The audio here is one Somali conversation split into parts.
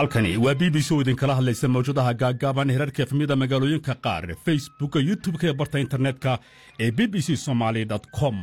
halkani waa b b c oo idinkala hadlaysa mawjadaha gaaggaaban herarka efmida magaalooyinka qaar facebooka youtub-ka ee barta internetka ee b b c somaali com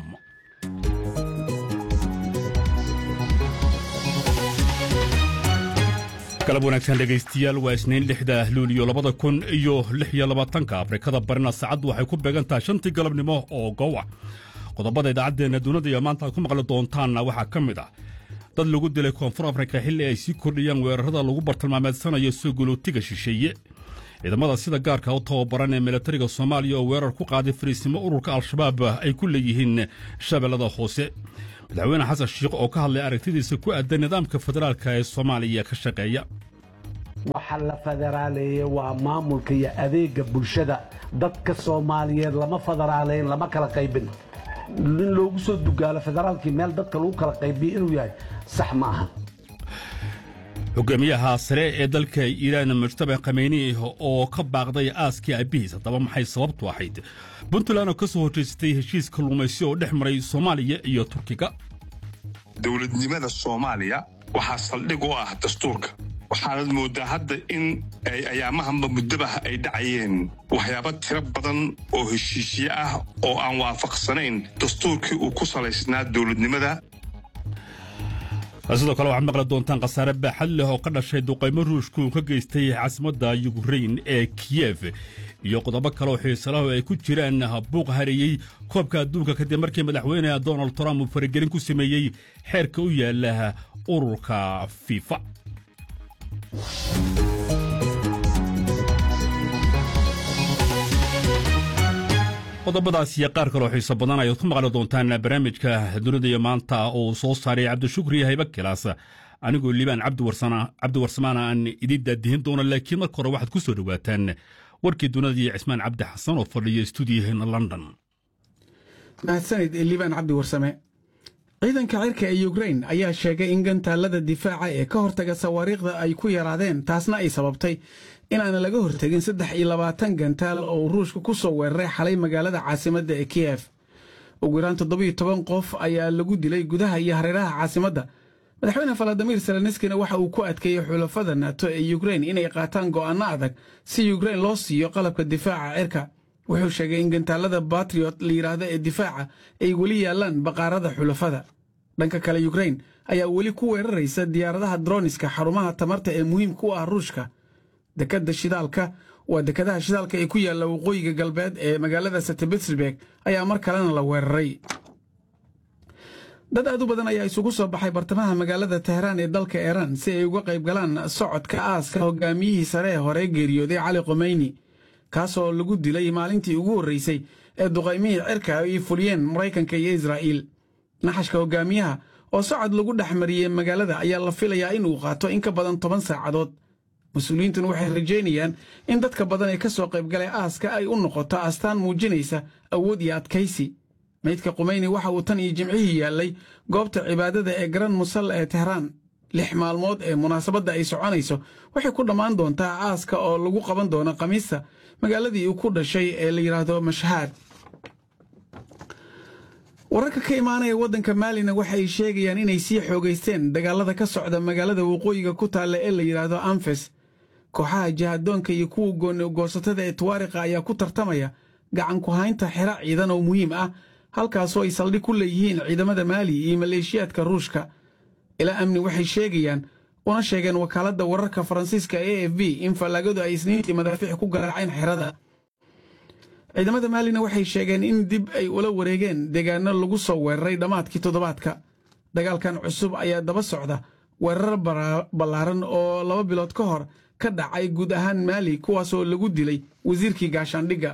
galab wanaagsan dhegaystiyaal waa isniin lixda luuliyo labada kun iyo lix iyo labaatanka afrikada barina saacaddu waxay ku beegan tahay shantii galabnimo oo gowa qodobada idaacaddeenna dunida iyo maanta aad ku maqli doontaanna waxaa ka mid ah dad lagu dilay koonfur afrika xilli ay sii kordhiyaan weerarada lagu bartilmaameedsanayo soo gulootiga shisheeye ciidamada sida gaarka u tababaran ee milatariga soomaaliya oo weerar ku qaaday fariisnimo ururka al-shabaab ay ku leeyihiin shabeellada hoose madaxweyne xasan shiikh oo ka hadlay aragtidiisa ku aadan nidaamka federaalka ee soomaaliya ka shaqeeya waxa la federaaleeye waa maamulka iyo adeega bulshada dadka soomaaliyeed lama federaaleyn lama kala qaybin in loogu soo dugaalo federaalkii meel dadka lagu kala qaybiyo inuu yahay sax ma aha hogaamiyaha sare ee dalka iiraan mujtaba khameyni oo ka baaqday aaskii aabihiis haddaba maxay sababtu ahayd puntland oo ka soo horjeysatay heshiis kalluumaysi oo dhex maray soomaaliya iyo turkiga dowladnimada soomaaliya waxaa saldhig u ah dastuurka waxaanad mooddaa hadda in ayaamahanba muddabaha ay dhacayeen waxyaaba tiro badan oo heshiisye ah oo aan waafaqsanayn dastuurkii uu ku salaysnaa dowladnimada sidoo kale waxaad maqli doontaan khasaare baaxad leh oo ka dhashay duqaymo ruushku uu ka geystay caasimadda yukrein ee kiyef iyo qodobo kale oo xiisalahu ay ku jiraan buuq hareeyey koobka adduunka kadib markii madaxweyne donald trump uu faragelin ku sameeyey xeerka u yaala ururka fifa qodobadaas iyo qaar kaloo xiiso badan ayaad ku maqli doontaan barnaamijka dunida iyo maanta uu soo saaray cabdishukri hayba kilaas anigoo liibaan cabdiwarsamaana aan idiin daadihin doono laakiin marka hore waxaad ku soo dhowaataan warkii dunida iyo cismaan cabdi xasan oo fadhiya stuudiyaheena london mahadsanid liibaan cabdi warsame ciidanka cirka ee yukrein ayaa sheegay in gantaalada difaaca ee ka hortaga sawaariikhda ay ku yaraadeen taasna ay sababtay inaana laga hortegin saddex iyo labaatan gantaal oo ruushka ku soo weeraray xalay magaalada caasimadda ee kiyef ugu yaraan toddobiyo toban qof ayaa lagu dilay gudaha iyo hareeraha caasimadda madaxweyne faladimir seleniskina waxa uu ku adkeeyey xulafada nato ee yukrein inay qaataan go'aanno adag si yukrein loo siiyo qalabka difaaca cirka wuxuu sheegay in gantaalada batriot la yidhaahdo ee difaaca ay weli yaallaan baqaarada xulafada dhanka kale yukrein ayaa weli ku weeraraysa diyaaradaha droniska xarumaha tamarta ee muhiimka u ah ruushka dekada shidaalka waa dekadaha shidaalka ee ku yaalla waqooyiga galbeed ee magaalada setebetsburg ayaa mar kalena la weeraray dad aad u badan ayaa isugu soo baxay bartamaha magaalada tehraan ee dalka iiraan si ay uga qayb galaan socodka aaska hogaamiyihii sare ee hore geeriyooday cali khomeyni kaasoo lagu dilay maalintii ugu horreysay ee duqaymihii cirka ay fuliyeen maraykanka iyo israa'iil naxashka hogaamiyaha oo socod lagu dhex mariyey magaalada ayaa la filayaa inuu qaato in ka badan toban saacadood mas-uuliyiintuna waxay rajaynayaan in dadka badan ee ka soo qaybgalay aaska ay u noqoto astaan muujinaysa awood iyo adkaysi maydka qumeyni waxa uu tan iyo jimcihii yaallay goobta cibaadada ee garan musalla ee tehraan lix maalmood ee munaasabadda ay soconayso waxay ku dhammaan doontaa aaska oo lagu qaban doono khamiista magaaladii uu ku dhashay ee la yidhaahdo mashhaad wararka ka imaanaya waddanka maalina waxa ay sheegayaan inay sii xoogaysteen dagaalada ka socda magaalada waqooyiga ku taalla ee la yidhaahdo anfes kooxaha jihadoonka iyo kuwa goonigoosatada ee tuwaariqa ayaa ku tartamaya gacan ku haynta xero ciidan oo muhiim ah halkaasoo ay saldhig ku leeyihiin ciidamada maali iyo maleeshiyaadka ruushka ilaa amni waxay sheegayaan una sheegeen wakaaladda wararka faransiiska e f b in fallaagadu ay isniintii madaafiic ku garaaceen xerada ciidamada maalina waxay sheegeen in dib ay ula wareegeen deegaano lagu soo weeraray dhammaadkii toddobaadka dagaalkan cusub ayaa daba socda weerar ballaaran oo laba bilood ka hor ka dhacay guud ahaan maali kuwaasoo lagu dilay wasiirkii gaashaandhigga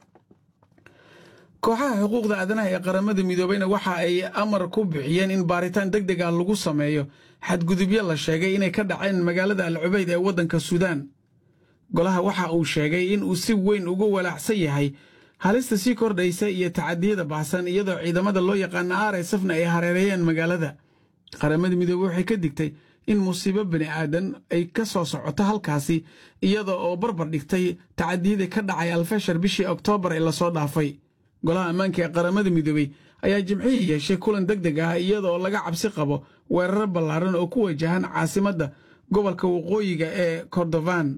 kooxaha xuquuqda aadanaha ee qaramada midoobeyna waxa ay amar ku bixiyeen in baaritaan deg deg ah lagu sameeyo xadgudubyo la sheegay inay ka dhaceen magaalada al cubayd ee waddanka suudaan golaha waxa uu sheegay in uu si weyn ugu walaacsan yahay halista sii kordhaysa iyo tacadiyada baxsan iyadoo ciidamada loo yaqaana r sfna ay hareereeyeen magaalada qaramada midoobey waxay ka digtay in musiibo bani aadan ay ka soo socoto halkaasi iyada oo barbar dhigtay tacadiyadii ka dhacay alfashar bishii oktoobar ee lasoo dhaafay golaha ammaanka ee qaramada midoobey ayaa jimcihii yeeshay kulan deg deg ah iyadaoo laga cabsi qabo weerar ballaaran oo ku wajahan caasimadda gobolka waqooyiga ee kordofan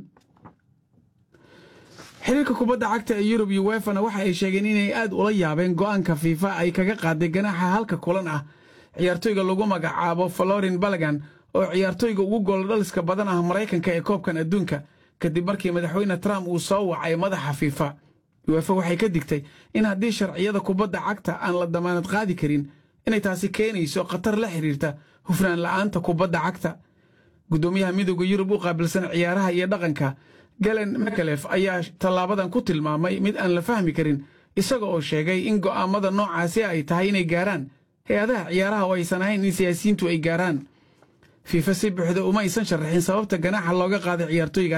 xiriirka kubadda cagta ee yurub iyo wefana waxa ay sheegeen inay aad ula yaabeen go'aanka fiifa ay kaga qaaday ganaaxa halka kulan ah ciyaartoyga lagu magacaabo florin balagan oo ciyaartoyga ugu gooldhaliska badan ah maraykanka ee koobkan adduunka kadib markii madaxweyne trump uu soo wacay madaxa fiifa uefa waxay ka digtay in haddii sharciyada kubadda cagta aan la damaanad qaadi karin inay taasi keenayso khatar la xiriirta hufnaan la'aanta kubadda cagta guddoomiyaha midooda yurub u qaabilsan ciyaaraha iyo dhaqanka galen mekelef ayaa tallaabadan ku tilmaamay mid aan la fahmi karin isaga oo sheegay in go'aammada noocaasi ay tahay inay gaaraan hay-adaha ciyaaraha oo aysan ahayn in siyaasiyiintu ay gaaraan fiifa si buuxda uma aysan sharaxin sababta ganaaxa looga qaaday ciyaartoyga